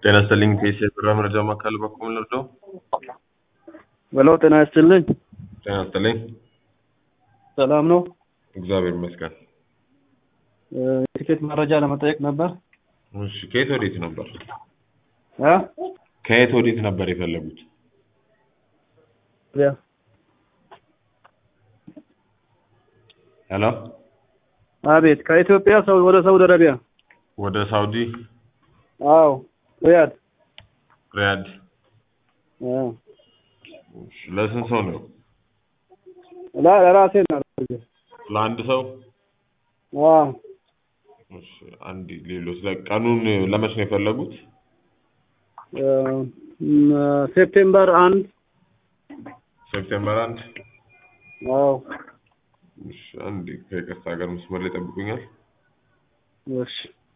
ጤና ይስጥልኝ ከኢሲኤ የስራ መረጃ ማዕከል በኩል ልርዳው? በለው ጤና ይስጥልኝ። ጤና ይስጥልኝ። ሰላም ነው? እግዚአብሔር ይመስገን። የቲኬት መረጃ ለመጠየቅ ነበር። እሺ ከየት ወዴት ነበር? እ ከየት ወዴት ነበር የፈለጉት? ያ ሄሎ አቤት፣ ከኢትዮጵያ ሰው ወደ ሳውዲ አረቢያ። ወደ ሳውዲ አዎ ሪያድ። ሪያድ። አዎ እሺ፣ ለስንት ሰው ነው? ላ ለራሴ ነው። ለአንድ ሰው? አዎ እሺ፣ አንድ ሌሎች ቀኑን ለመች ነው የፈለጉት? ሴፕቴምበር አንድ ሴፕቴምበር አንድ አዎ እሺ፣ አንድ ከይቅርታ ጋር መስመር ላይ ጠብቁኛል። እሺ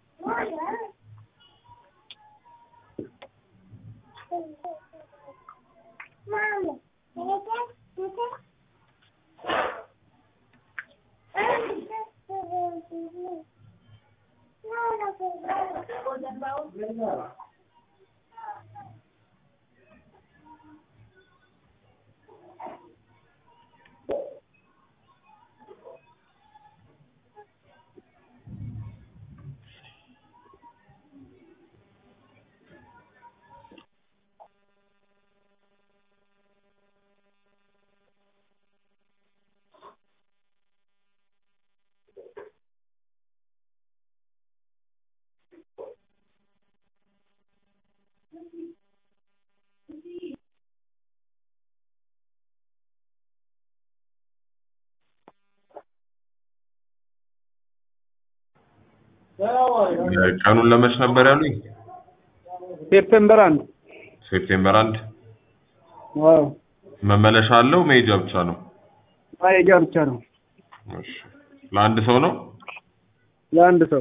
ቀኑን ለመች ነበር ያሉኝ? ሴፕቴምበር አንድ ሴፕቴምበር አንድ አዎ መመለሻ አለው መሄጃ ብቻ ነው? ማሄጃ ብቻ ነው እሺ ለአንድ ሰው ነው? ለአንድ ሰው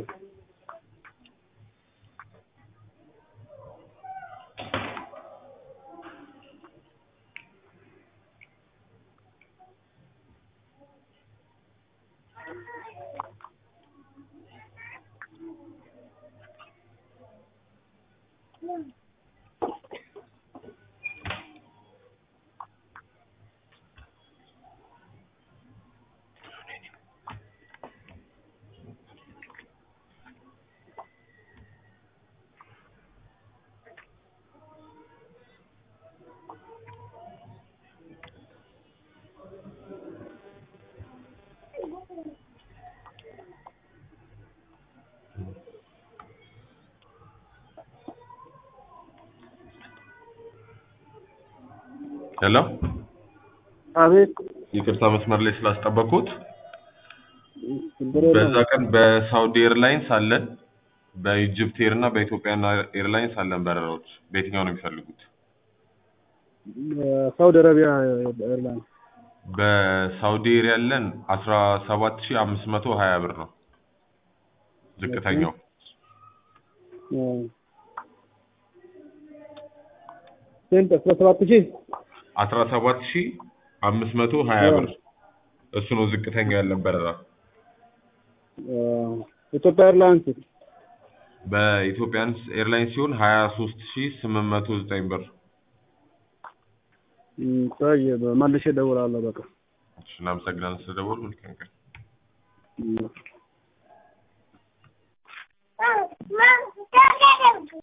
ሄሎ አቤት ይቅርታ መስመር ላይ ስላስጠበቅኩት። ችግር በዛ የለም። ቀን በሳውዲ ኤርላይንስ አለን፣ በኢጅፕት ኤር እና በኢትዮጵያ ኤርላይንስ አለን በረራዎች። በየትኛው ነው የሚፈልጉት? ሳውዲ አረቢያ ኤርላይን በሳውዲ ኤር ያለን አስራ ሰባት ሺህ አምስት መቶ ሀያ ብር ነው ዝቅተኛው። ስንት? አስራ ሰባት ሺህ አስራ ሰባት ሺህ አምስት መቶ ሀያ ብር እሱ ነው ዝቅተኛው ያለን በረራ። ኢትዮጵያ ኤርላይንስ በኢትዮጵያን ኤርላይንስ ሲሆን ሀያ ሶስት ሺህ ስምንት መቶ ዘጠኝ ብር። ቆይ መልሼ እደውላለሁ። በቃ እሺ፣ እናመሰግናለን ስለደወሉ። መልካም ቀን። እም። Mom, Mom,